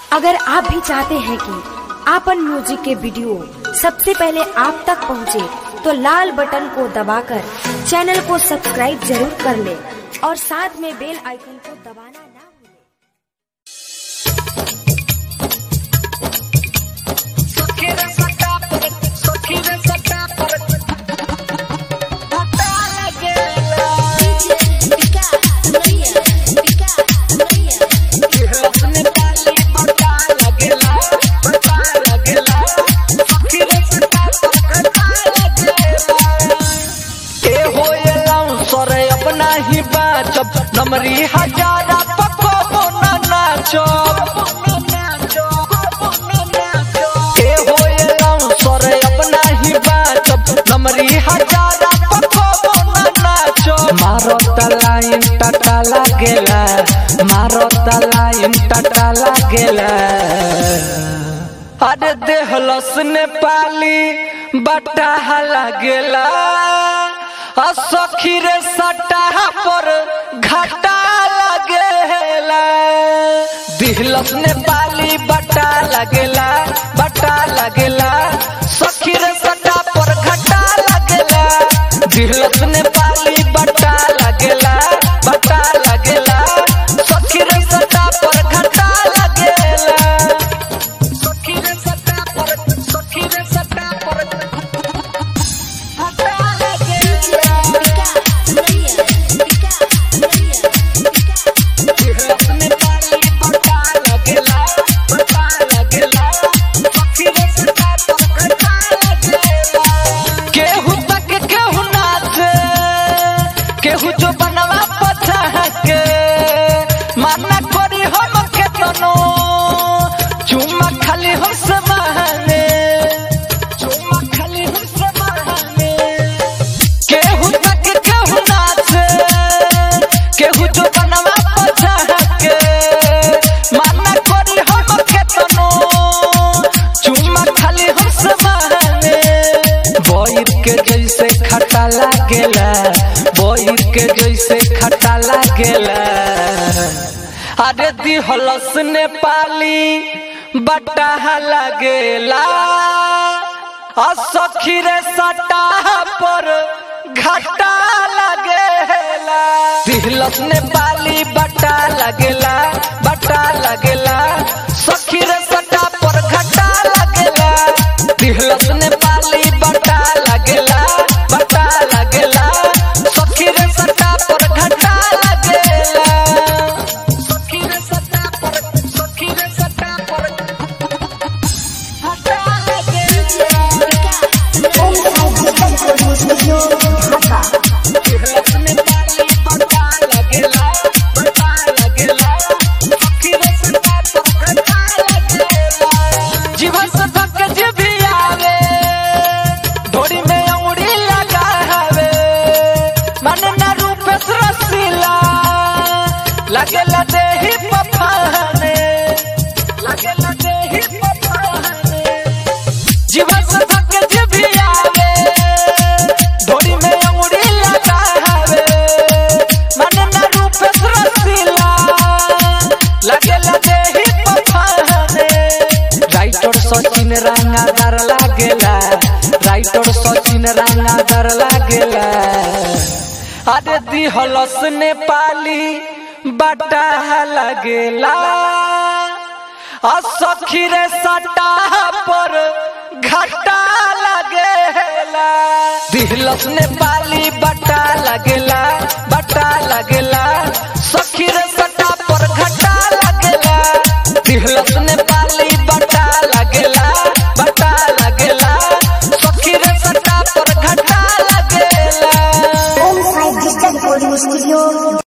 अगर आप भी चाहते हैं कि आपन म्यूजिक के वीडियो सबसे पहले आप तक पहुंचे, तो लाल बटन को दबाकर चैनल को सब्सक्राइब जरूर कर ले और साथ में बेल आइकन को दबाना ना भूलें। ए होएलाऊ सरे अपना ही बाचब नमरी हजारा पको ना नाचब ए होएलाऊ सरे अपना ही बाचब नमरी हजारा पको ना नाचब मारो तलाइन टटा लागेला मारो तलाइन टटा लागेला अरे देहलस नेपाली बटा लागेला आ सखी रे सटा पर घाटा लागेला दिहलस नेपाली बटा लागेला बटा लागेला सखी रे सटा पर घाटा लागेला दिहलस नेपाली बटा लागेला बटा लागेला सखी रे सटा पर घाटा लागेला सखी रे सटा पर सखी रे सटा पर घाटा लागेला केहू तक केहू नाचे केहू जो बनवा पछा के माना करी हम केतनो चुम्मा खाली हम से बहाने चुम्मा खाली हम से बहाने केहू तक केहू नाचे केहू जो बनवा पछा के माना करी हम केतनो चुम्मा खाली हम से बहाने बोइर के जैसे खटा लागेला बोइर के जैसे खटा लागेला अरे दिहलस नेपाली बटा लागेला आ सखी रे सटा पर घाटा लागेला दिहलस नेपाली बटा लागेला बटा लागेला सखी रे सटा पर घाटा लागेला दिहलस नेपाली बटा लागेला बटा लागेला सखी रे सटा पर घाटा लागेला सखी रे सटा पर सखी रे सटा पर घाटा लागेला जीवन से थक जीवी आवे ढोड़ी में अंगुरी लगावे मन न रूप रसीला लगेला देही पफाने लगेला देही पफाने जीवन से थक जीवी आवे ढोड़ी में अंगुरी लगावे मन न रूप रसीला लगेला देही पफाने राइटर सचिन रंगादार लागेला राइटर सचिन रंगादार लागेला अरे दिहलस नेपाली बटा लागेला आ सखी रे सटा पर घाटा लागेला दिहलस नेपाली बटा लागेला बटा लागेला